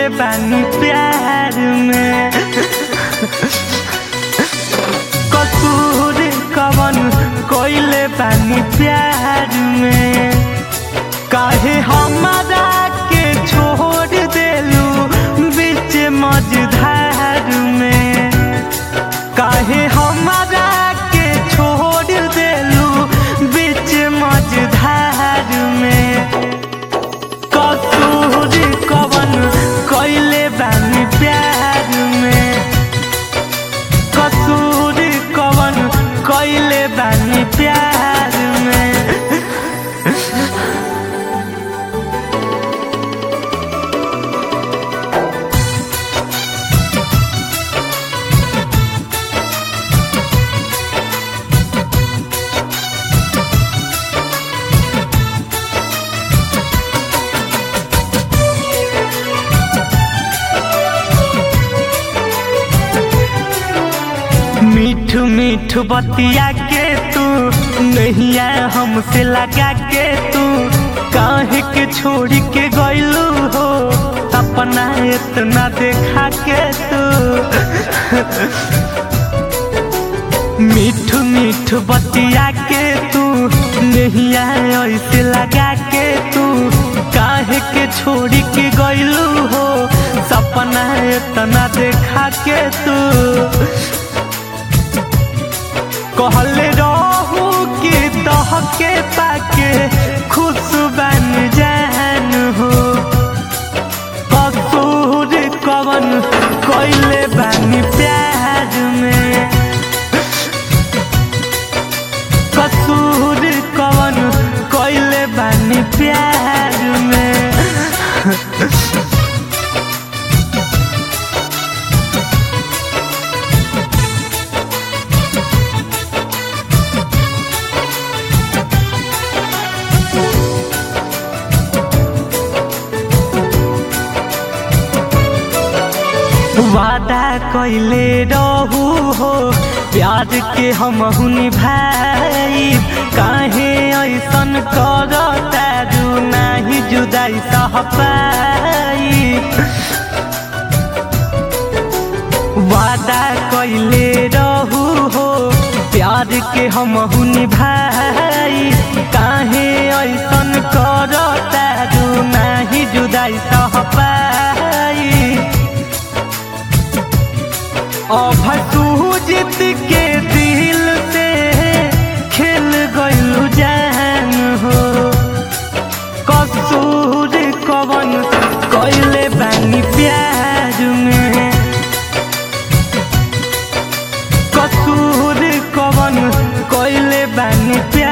बानी प्यार में कसूर कवन कोइले बानी प्यार में काहे हमारा के छोड़ देलू बीच मझधार में काहे हमारा के छोड़ देलू बीच मझधार में कसूर कवन कोइले बानी प्यार में कसूर कवन कोइले बानी प्यार में मीठू मीठू बतिया के तू नैया हमसे लगा के तू काहे के छोड़ के गइलू हो अपना इतना देखा के तू मीठू मीठू बतिया के तू नैया ऐसे लगा के तू काहे के छोड़ के गइलू हो सपना इतना देखा के तू कहले रहू कि दह के पाके खुश बन जान हो कसूर कवन कोइले बानी प्यार में कसूर कवन कोइले बानी प्यार में वादा कैले रहू हो प्यार के हम भाई काहे ऐसन कर तारू नाही जुदाई सह पाई वादा कैले रहू हो प्यार के हम भाई काहे ऐसन कर तारू नाही जुदाई सह पाई अभसूजित के दिल से खेल गइलू जान हो कसूर कवन कैले बानी प्यार में कसूर कवन कैले बानी प्यार